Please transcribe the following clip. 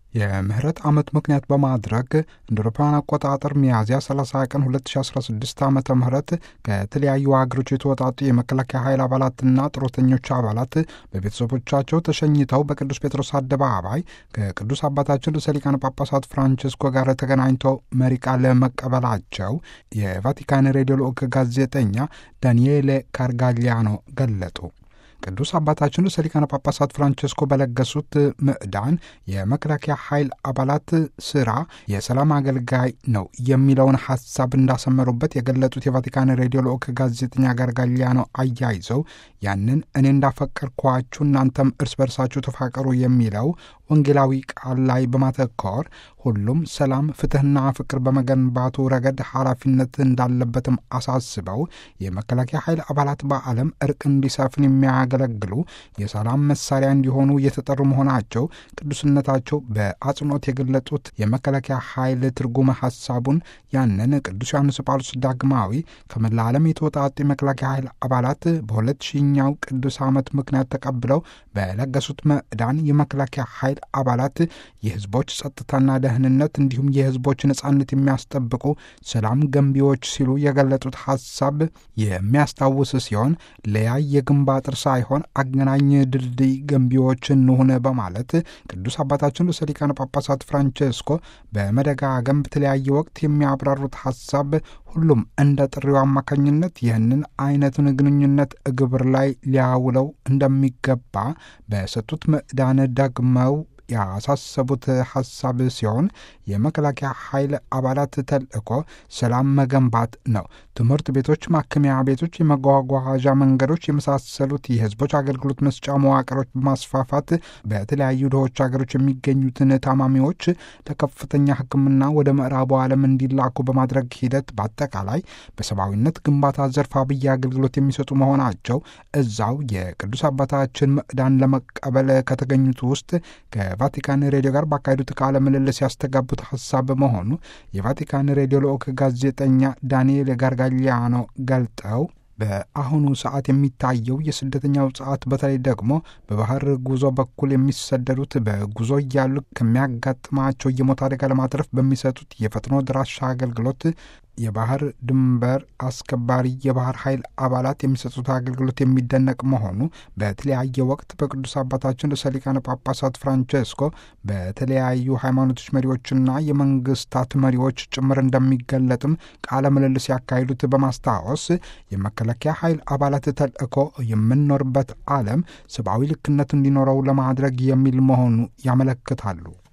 የምህረት ዓመት ምክንያት በማድረግ እንደ አውሮፓውያን አቆጣጠር ሚያዝያ 30 ቀን 2016 ዓ ም ከተለያዩ ሀገሮች የተወጣጡ የመከላከያ ኃይል አባላትና ጡረተኞች አባላት በቤተሰቦቻቸው ተሸኝተው በቅዱስ ጴጥሮስ አደባባይ ከቅዱስ አባታችን ርዕሰ ሊቃነ ጳጳሳት ፍራንቺስኮ ጋር ተገናኝተው መሪ ቃል መቀበላቸው የቫቲካን ሬዲዮ ልዑክ ጋዜጠኛ ዳንኤሌ ካርጋሊያኖ ገለጡ። ቅዱስ አባታችን ርዕሰ ሊቃነ ጳጳሳት ፍራንቸስኮ በለገሱት ምዕዳን የመከላከያ ኃይል አባላት ስራ የሰላም አገልጋይ ነው የሚለውን ሀሳብ እንዳሰመሩበት የገለጡት የቫቲካን ሬዲዮ ልዑክ ጋዜጠኛ ጋርጋሊያኖ አያይዘው ያንን እኔ እንዳፈቀርኳችሁ እናንተም እርስ በርሳችሁ ተፋቀሩ የሚለው ወንጌላዊ ቃል ላይ በማተኮር ሁሉም ሰላም፣ ፍትሕና ፍቅር በመገንባቱ ረገድ ኃላፊነት እንዳለበትም አሳስበው የመከላከያ ኃይል አባላት በዓለም እርቅ እንዲሰፍን የሚያገለግሉ የሰላም መሳሪያ እንዲሆኑ የተጠሩ መሆናቸው ቅዱስነታቸው በአጽንኦት የገለጡት የመከላከያ ኃይል ትርጉመ ሐሳቡን ያንን ቅዱስ ዮሐንስ ጳውሎስ ዳግማዊ ከመላ ዓለም የተወጣጡ የመከላከያ ኃይል አባላት በሁለት ሺኛው ቅዱስ ዓመት ምክንያት ተቀብለው በለገሱት ምዕዳን የመከላከያ ኃይል አባላት የሕዝቦች ጸጥታና ደህንነት እንዲሁም የሕዝቦች ነጻነት የሚያስጠብቁ ሰላም ገንቢዎች ሲሉ የገለጡት ሐሳብ የሚያስታውስ ሲሆን ለያይ የግንብ አጥር ሳይሆን አገናኝ ድልድይ ገንቢዎች እንሁን በማለት ቅዱስ አባታችን ርዕሰ ሊቃነ ጳጳሳት ፍራንቼስኮ በመደጋገም በተለያየ ወቅት የሚያብራሩት ሐሳብ ሁሉም እንደ ጥሪው አማካኝነት ይህንን አይነቱን ግንኙነት ግብር ላይ ሊያውለው እንደሚገባ በሰጡት ምዕዳን ደግመው ያሳሰቡት ሐሳብ ሲሆን የመከላከያ ኃይል አባላት ተልእኮ ሰላም መገንባት ነው። ትምህርት ቤቶች፣ ማከሚያ ቤቶች፣ የመጓጓዣ መንገዶች የመሳሰሉት የሕዝቦች አገልግሎት መስጫ መዋቅሮች በማስፋፋት በተለያዩ ድሆች ሀገሮች የሚገኙትን ታማሚዎች ለከፍተኛ ሕክምና ወደ ምዕራቡ ዓለም እንዲላኩ በማድረግ ሂደት በአጠቃላይ በሰብአዊነት ግንባታ ዘርፍ አብይ አገልግሎት የሚሰጡ መሆናቸው እዛው የቅዱስ አባታችን ምዕዳን ለመቀበል ከተገኙት ውስጥ ከቫቲካን ሬዲዮ ጋር ባካሄዱት ቃለ ምልልስ ያስተጋቡት ሀሳብ በመሆኑ የቫቲካን ሬዲዮ ልዑክ ጋዜጠኛ ዳንኤል ጋርጋሊያኖ ገልጠው በአሁኑ ሰዓት የሚታየው የስደተኛው ሰዓት በተለይ ደግሞ በባህር ጉዞ በኩል የሚሰደዱት በጉዞ እያሉ ከሚያጋጥማቸው የሞት አደጋ ለማትረፍ በሚሰጡት የፈጥኖ ድራሻ አገልግሎት የባህር ድንበር አስከባሪ የባህር ኃይል አባላት የሚሰጡት አገልግሎት የሚደነቅ መሆኑ በተለያየ ወቅት በቅዱስ አባታችን ርዕሰ ሊቃነ ጳጳሳት ፍራንቼስኮ በተለያዩ ሃይማኖቶች መሪዎችና የመንግስታት መሪዎች ጭምር እንደሚገለጥም ቃለ ምልልስ ያካሂዱት በማስታወስ የመከላከያ ኃይል አባላት ተልእኮ የምንኖርበት ዓለም ሰብአዊ ልክነት እንዲኖረው ለማድረግ የሚል መሆኑ ያመለክታሉ።